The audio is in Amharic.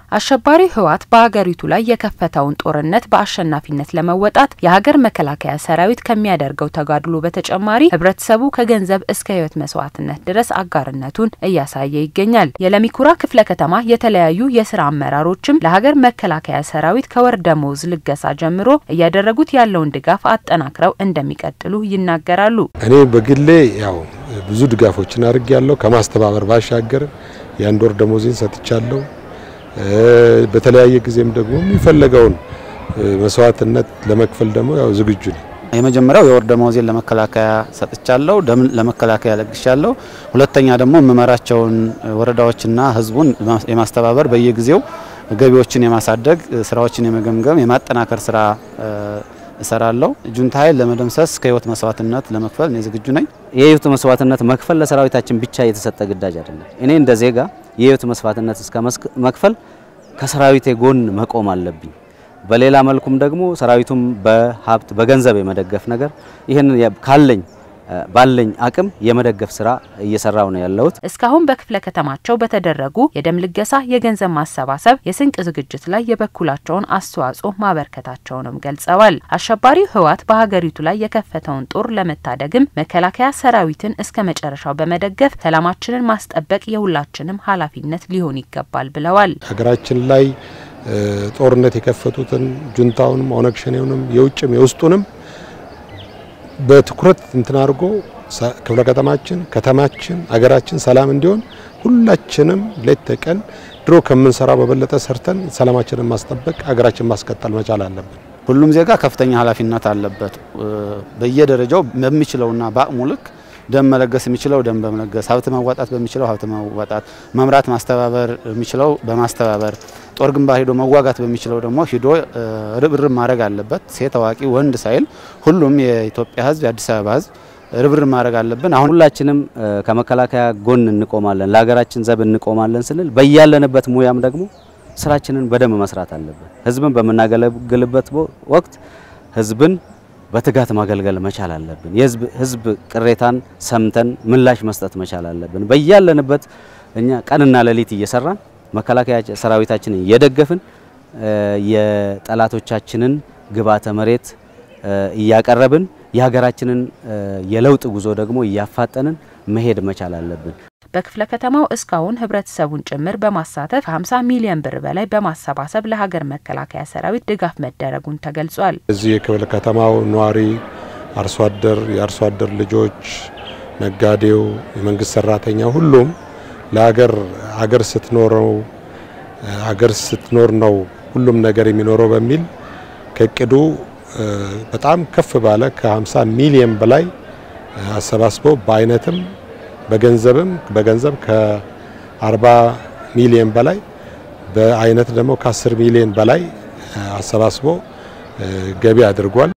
አሸባሪ ህወሓት በሀገሪቱ ላይ የከፈተውን ጦርነት በአሸናፊነት ለመወጣት የሀገር መከላከያ ሰራዊት ከሚያደርገው ተጋድሎ በተጨማሪ ህብረተሰቡ ከገንዘብ እስከ ህይወት መስዋዕትነት ድረስ አጋርነቱን እያሳየ ይገኛል። የለሚኩራ ክፍለ ከተማ የተለያዩ የስራ አመራሮችም ለሀገር መከላከያ ሰራዊት ከወር ደመወዝ ልገሳ ጀምሮ እያደረጉት ያለውን ድጋፍ አጠናክረው እንደሚቀጥሉ ይናገራሉ። እኔ በግሌ ያው ብዙ ድጋፎችን አድርግ ያለው ከማስተባበር ባሻገር የአንድ ወር ደመወዜን ሰጥቻለሁ። በተለያየ ጊዜም ደግሞ የሚፈለገውን መስዋዕትነት ለመክፈል ደግሞ ያው ዝግጁ ነኝ። የመጀመሪያው የወር ደመወዜን ለመከላከያ ሰጥቻለሁ፣ ደም ለመከላከያ ለግሻለሁ። ሁለተኛ ደግሞ የምመራቸውን ወረዳዎችና ህዝቡን የማስተባበር በየጊዜው ገቢዎችን የማሳደግ ስራዎችን የመገምገም የማጠናከር ስራ እሰራለሁ። ጁንታ ኃይል ለመደምሰስ ከህይወት መስዋዕትነት ለመክፈል እኔ ዝግጁ ነኝ። የህይወት መስዋዕትነት መክፈል ለሰራዊታችን ብቻ የተሰጠ ግዳጅ አይደለም። እኔ እንደ ዜጋ የህይወት መስዋዕትነት እስከ መክፈል ከሰራዊቴ ጎን መቆም አለብኝ። በሌላ መልኩም ደግሞ ሰራዊቱም በሀብት በገንዘብ የመደገፍ ነገር ይህንን ካለኝ ባለኝ አቅም የመደገፍ ስራ እየሰራው ነው ያለሁት። እስካሁን በክፍለ ከተማቸው በተደረጉ የደም ልገሳ፣ የገንዘብ ማሰባሰብ፣ የስንቅ ዝግጅት ላይ የበኩላቸውን አስተዋጽኦ ማበርከታቸውንም ገልጸዋል። አሸባሪው ህወሓት በሀገሪቱ ላይ የከፈተውን ጦር ለመታደግም መከላከያ ሰራዊትን እስከ መጨረሻው በመደገፍ ሰላማችንን ማስጠበቅ የሁላችንም ኃላፊነት ሊሆን ይገባል ብለዋል። ሀገራችን ላይ ጦርነት የከፈቱትን ጁንታውንም ኦነግ ሸኔውንም የውጭም የውስጡንም በትኩረት እንትን አድርጎ ክፍለ ከተማችን ከተማችን አገራችን ሰላም እንዲሆን ሁላችንም ሌት ተቀን ድሮ ከምንሰራው በበለጠ ሰርተን ሰላማችንን ማስጠበቅ አገራችን ማስቀጠል መቻል አለብን። ሁሉም ዜጋ ከፍተኛ ኃላፊነት አለበት። በየደረጃው በሚችለውና በአቅሙ ልክ ደም መለገስ የሚችለው ደም በመለገስ ሀብት ማዋጣት በሚችለው ሀብት ማዋጣት፣ መምራት ማስተባበር የሚችለው በማስተባበር ጦር ግንባር ሄዶ መዋጋት በሚችለው ደግሞ ሂዶ ርብርብ ማድረግ አለበት። ሴት፣ አዋቂ፣ ወንድ ሳይል ሁሉም የኢትዮጵያ ሕዝብ የአዲስ አበባ ሕዝብ ርብርብ ማድረግ አለብን። አሁን ሁላችንም ከመከላከያ ጎን እንቆማለን፣ ለሀገራችን ዘብ እንቆማለን ስንል በያለንበት ሙያም ደግሞ ስራችንን በደንብ መስራት አለብን። ሕዝብን በምናገለግልበት ወቅት ሕዝብን በትጋት ማገልገል መቻል አለብን። የህዝብ ህዝብ ቅሬታን ሰምተን ምላሽ መስጠት መቻል አለብን። በያለንበት እኛ ቀንና ሌሊት እየሰራን መከላከያ ሰራዊታችንን እየደገፍን የጠላቶቻችንን ግብዓተ መሬት እያቀረብን የሀገራችንን የለውጥ ጉዞ ደግሞ እያፋጠንን መሄድ መቻል አለብን። በክፍለ ከተማው እስካሁን ህብረተሰቡን ጭምር በማሳተፍ 50 ሚሊዮን ብር በላይ በማሰባሰብ ለሀገር መከላከያ ሰራዊት ድጋፍ መደረጉን ተገልጿል። እዚህ የክፍለ ከተማው ነዋሪ አርሶ አደር፣ የአርሶ አደር ልጆች፣ ነጋዴው፣ የመንግስት ሰራተኛ ሁሉም ለሀገር ሀገር ስትኖረው ሀገር ስትኖር ነው ሁሉም ነገር የሚኖረው በሚል ከእቅዱ በጣም ከፍ ባለ ከ50 ሚሊዮን በላይ አሰባስበው በአይነትም በገንዘብም በገንዘብ ከ40 ሚሊዮን በላይ በአይነት ደግሞ ከ10 ሚሊዮን በላይ አሰባስቦ ገቢ አድርጓል።